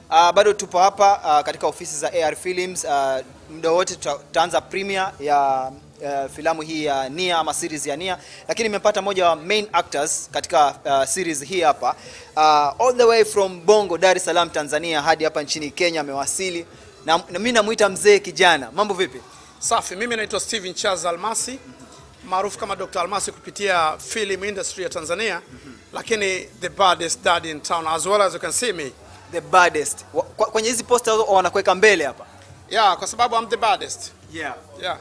Uh, bado tupo hapa uh, katika ofisi za AR Films. Uh, muda wote tuta- tutaanza premiere ya uh, filamu hii ya Nia ama series ya Nia, lakini nimepata moja wa main actors katika uh, series hii hapa uh, all the way from Bongo, Dar es Salaam, Tanzania hadi hapa nchini Kenya amewasili, na, na mimi namuita mzee kijana. Mambo vipi? Safi, mimi naitwa Steven Charles Almasi maarufu kama Dr. Almasi kupitia film industry ya Tanzania, lakini the baddest dad in town as well as you can see me. The baddest. Wa- kwa- Kwenye hizi poster wanakuweka mbele hapa. Yeah, kwa sababu I'm the baddest. Yeah. Yeah.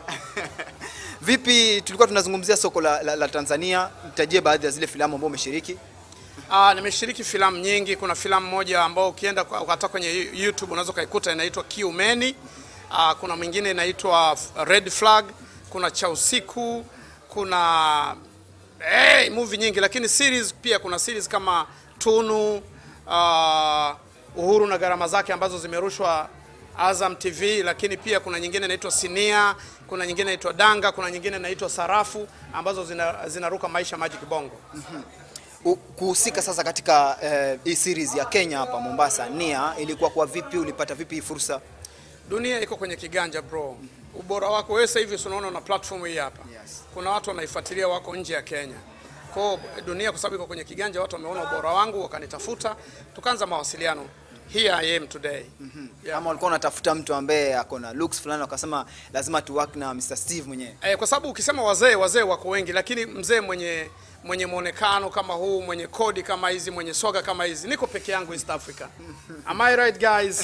Vipi, tulikuwa tunazungumzia soko la, la, la Tanzania, nitajie baadhi ya zile filamu ambazo umeshiriki. Ah, nimeshiriki filamu nyingi. Kuna filamu moja ambao ukienda kwa- hata kwenye YouTube unaweza ukaikuta inaitwa Kiumeni. Ah, kuna mwingine inaitwa Red Flag, kuna cha usiku, kuna hey, movie nyingi, lakini series pia kuna series kama Tunu, ah, Uhuru na gharama zake ambazo zimerushwa Azam TV, lakini pia kuna nyingine inaitwa Sinia, kuna nyingine inaitwa Danga, kuna nyingine inaitwa Sarafu ambazo zina- zinaruka maisha Magic Bongo. U- kuhusika sasa katika eh, hii series ya Kenya hapa Mombasa, Nia, ilikuwa kwa vipi? Ulipata vipi hii fursa? Dunia iko kwenye kiganja bro. Ubora wako wewe sasa hivi si unaona na platform hii hapa. Yes. Kuna watu wanaifuatilia wako nje ya Kenya. Kwa hiyo dunia kwa sababu iko kwenye kiganja, watu wameona ubora wangu wakanitafuta, tukaanza mawasiliano. Here I am today. Yeah. Ama ulikuwa unatafuta mtu ambaye ako na looks fulani, wakasema lazima tu work na Mr Steve mwenyewe? Eh, kwa sababu ukisema wazee, wazee wako wengi, lakini mzee mwenye mwenye muonekano kama huu, mwenye kodi kama hizi, mwenye soga kama hizi, niko peke yangu East Africa. Am I right guys?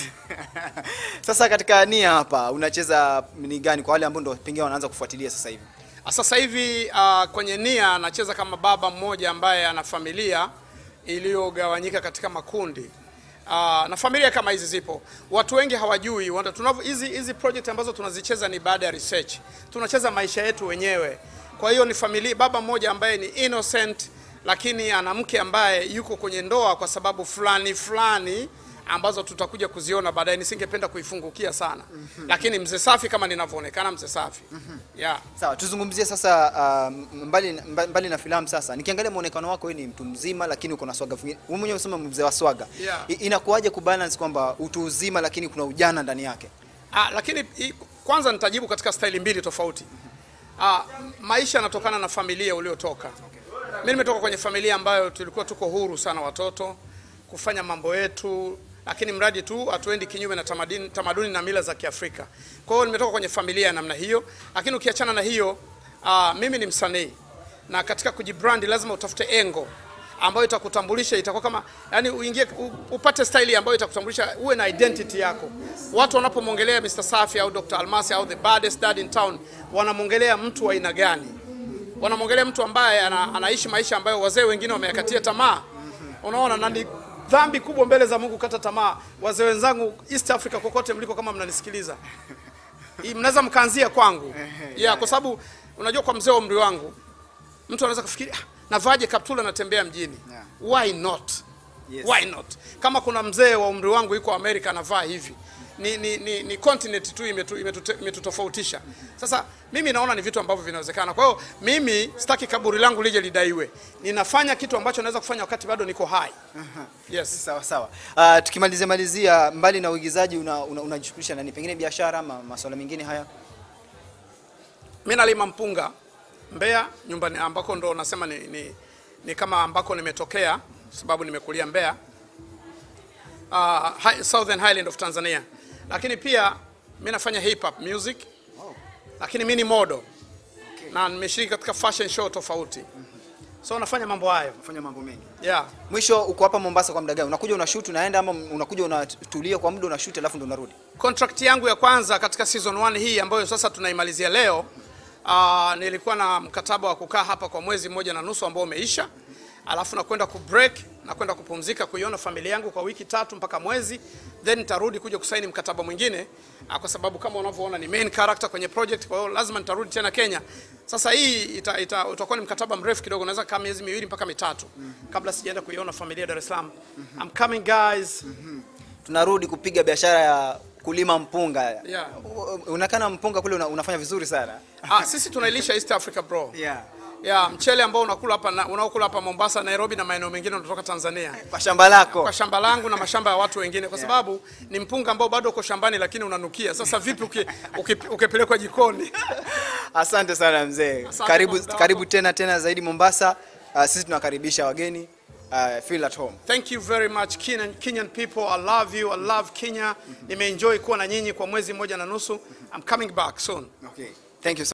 Sasa katika Nia hapa unacheza ni gani kwa wale ambao ndo pengine wanaanza kufuatilia sasa hivi? Sasa hivi uh, kwenye Nia anacheza kama baba mmoja ambaye ana familia iliyogawanyika katika makundi. Uh, na familia kama hizi zipo, watu wengi hawajui. wana- tunavyo- Hizi hizi project ambazo tunazicheza ni baada ya research, tunacheza maisha yetu wenyewe. Kwa hiyo ni familia, baba mmoja ambaye ni innocent, lakini ana mke ambaye yuko kwenye ndoa kwa sababu fulani fulani ambazo tutakuja kuziona baadaye. Nisingependa kuifungukia sana, lakini mzee safi kama ninavyoonekana, mzee safi yeah. Sawa, tuzungumzie sasa uh, mbali, mba- mbali na filamu sasa. Nikiangalia muonekano wako wewe ni mtu mzima lakini uko na swaga. Wewe mwenyewe unasema mzee wa swaga. Yeah. I- Inakuwaje kubalance kwamba utu uzima lakini kuna ujana ndani yake? Ah, lakini i- kwanza nitajibu katika staili mbili tofauti. Ah, maisha yanatokana na familia uliotoka. Mimi nimetoka kwenye familia ambayo tulikuwa tuko huru sana watoto kufanya mambo yetu, lakini mradi tu hatuendi kinyume na tamaduni, tamaduni na mila za Kiafrika. Kwa hiyo nimetoka kwenye familia ya namna hiyo, lakini ukiachana na hiyo ah, mimi ni msanii na katika kujibrandi lazima utafute engo ambayo itakutambulisha, itakuwa kama yani, uingie u- upate style ambayo itakutambulisha, uwe na identity yako. Watu wanapomwongelea Mr. Safi au Dr. Almasi au the baddest dad in town, wanamwongelea mtu wa aina gani? Wanamwongelea mtu ambaye ana, anaishi maisha ambayo wazee wengine wameyakatia tamaa. Unaona, na ni dhambi kubwa mbele za Mungu kata tamaa. Wazee wenzangu East Africa, kokote mliko, kama mnanisikiliza hii mnaweza mkaanzia kwangu yeah, kwa sababu unajua kwa mzee wa umri wangu mtu anaweza kufikiri ah, navaje kaptula natembea mjini Yeah. why not Yes. why not kama kuna mzee wa umri wangu yuko Amerika anavaa hivi ni, ni, ni, ni continent tu imetu- imetute- imetutofautisha sasa mimi naona ni vitu ambavyo vinawezekana kwa hiyo mimi sitaki kaburi langu lije lidaiwe ninafanya kitu ambacho naweza kufanya wakati bado niko hai yes Sawa sawa. Uh, tukimalizia malizia, mbali na uigizaji unajishughulisha una, unajishughulisha na nini? Pengine biashara ama masuala mengine haya? mi nalima mpunga Mbeya nyumbani ambako ndo nasema ni, ni, ni kama ambako nimetokea sababu nimekulia Mbeya uh, high, Southern Highland of Tanzania, lakini pia mi nafanya hip hop music lakini mi ni modo na nimeshiriki katika fashion show tofauti so nafanya mambo hayo Fanya mambo mengi. yeah. Mwisho uko hapa Mombasa kwa muda gani? Unakuja unashoot unaenda ama unakuja unatulia kwa muda unashoot alafu ndo unarudi? Contract yangu ya kwanza katika season 1 hii ambayo sasa tunaimalizia leo, uh, nilikuwa na mkataba wa kukaa hapa kwa mwezi mmoja na nusu ambao umeisha, alafu nakwenda ku break na kwenda kupumzika kuiona familia yangu kwa wiki tatu mpaka mwezi, then nitarudi kuja kusaini mkataba mwingine uh, kwa sababu kama unavyoona ni main character kwenye project, kwa hiyo lazima nitarudi tena Kenya. Sasa hii ita, ita, utakuwa ni mkataba mrefu kidogo, naweza kama miezi miwili mpaka mitatu kabla sijaenda kuiona familia Dar es Salaam. I'm coming guys. Tunarudi kupiga biashara ya kulima mpunga. Yeah. U- Unakana mpunga kule una, unafanya vizuri sana. Ah, sisi tunailisha East Africa bro. Yeah. ya mchele ambao unakula hapa na- unaokula hapa Mombasa, Nairobi na maeneo mengine unatoka Tanzania Kwa shamba lako. kwa shamba langu na mashamba ya watu wengine, kwa sababu ni mpunga ambao bado uko shambani, lakini unanukia. Sasa vipi uki- uki- ukipelekwa jikoni? Asante sana mzee. Asante Karibu kwa muda wako. karibu tena tena zaidi Mombasa. Uh, sisi tunakaribisha wageni. Uh, feel at home. Thank you very much Kenyan, Kenyan people. I love you. I love Kenya. Nimeenjoy kuwa na nyinyi kwa mwezi mmoja na nusu. I'm coming back soon. Okay. Thank you so